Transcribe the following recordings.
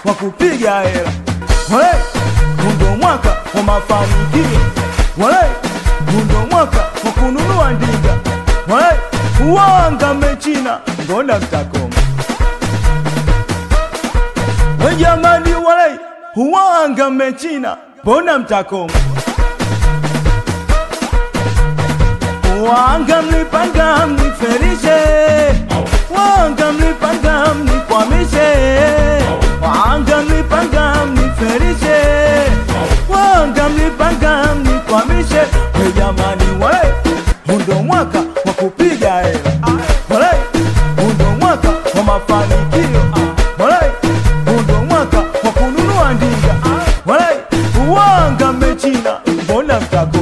wa kupiga hela Walai, hundo mwaka wa mafanikio Walai, hundo mwaka wa kununua ndinga Walai, uwanga mechina mbona mtakoma we jamani walai uwanga mechina mbona mtakoma wanga mlipanga mniferishe wanga mlipanga mnikwamishe wanga mlipanga mniferishe wanga mlipanga mnikwamishe we jamani walai hundo mwaka wa kupiga hela walai hundo mwaka wa mafanikio walai hundo mwaka wa kununua ndinga walai uwanga mechina mbona mtako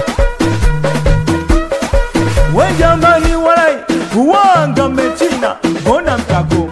we jamani walai uwanga mechina mbona mtako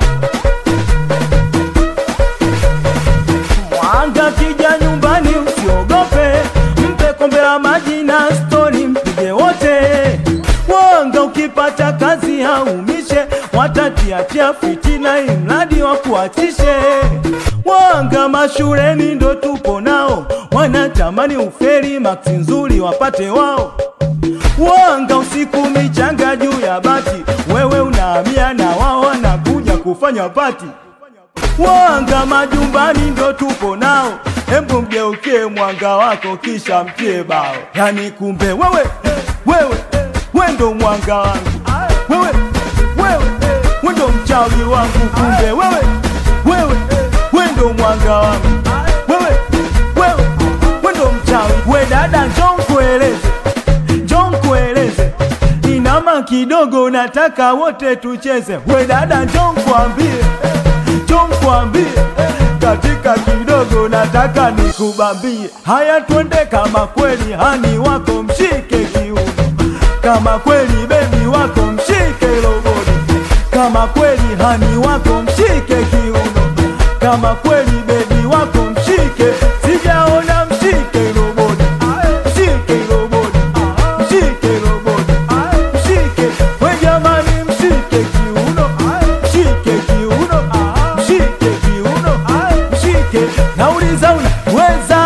mwanga kija nyumbani usiogope mpe kombe la maji na stori mpige wote wanga ukipata kazi haumishe watatiatia fitina imradi wa kuachishe wanga mashuleni ndo tupo nao wanatamani uferi maksi nzuri wapate wao wanga usiku michanga juu ya bati wewe unahamia na wao wanakuja kufanya pati wanga majumbani ndo tupo nao hembu mgeukie mwanga wako kisha mtie bao yani kumbe wewe wewe we ndo mwanga wangu wewe wewe we ndo mchawi wangu kumbe wewe wewe we ndo mwanga wangu wewe wewe we ndo mchawi we dada njoo nkueleze njoo nkueleze inama kidogo nataka wote tucheze we dada njoo nkuambie njoo nkuambie katika kidogo nataka nikubambie haya twende kama kweli hani wako mshike kiuno kama kweli bebi wako mshike lobodi kama kweli hani wako mshike kiuno kama kweli bebi wako mshike sijaona mshike lobodi mshike lobodi mshike lobodi mshike we jamani mshike kiuno mshike kiuno mshike kiuno mshike nauliza unaweza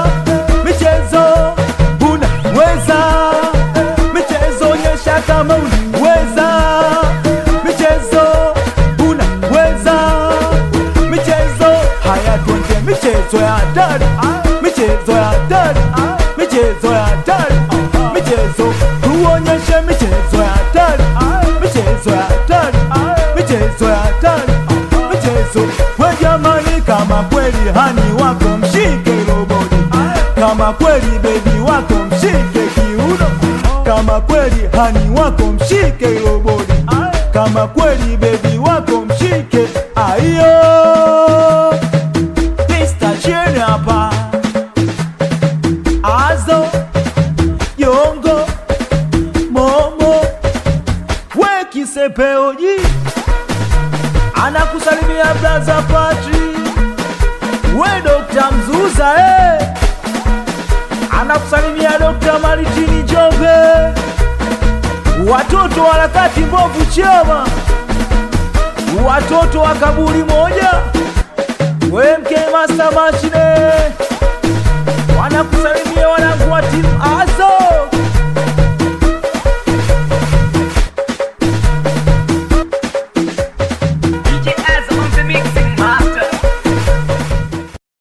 michezo unaweza michezo onyesha kama unaweza michezo unaweza michezo haya twende michezo ya hatari michezo ya hatari michezo ya hatari michezo tuonyeshe michezo ya hatari michezo ya hatari michezo ya hatari michezo we jamani kama kweli hani wako mshike robodi kama kweli bebi wako mshike kiuno kama kweli hani wako mshike robodi kama kweli bebi wako mshike aiyo Mr. Chene hapa Azo Yongo Momo We kisepeoji Anakusalimia Blaza Patri We Dr. Mzuza eh Anakusalimia Dr. Maritini Jombe Watoto wa harakati mbovu chama Watoto wa kaburi moja we mke master machine wanakusalimia wanangu wa timu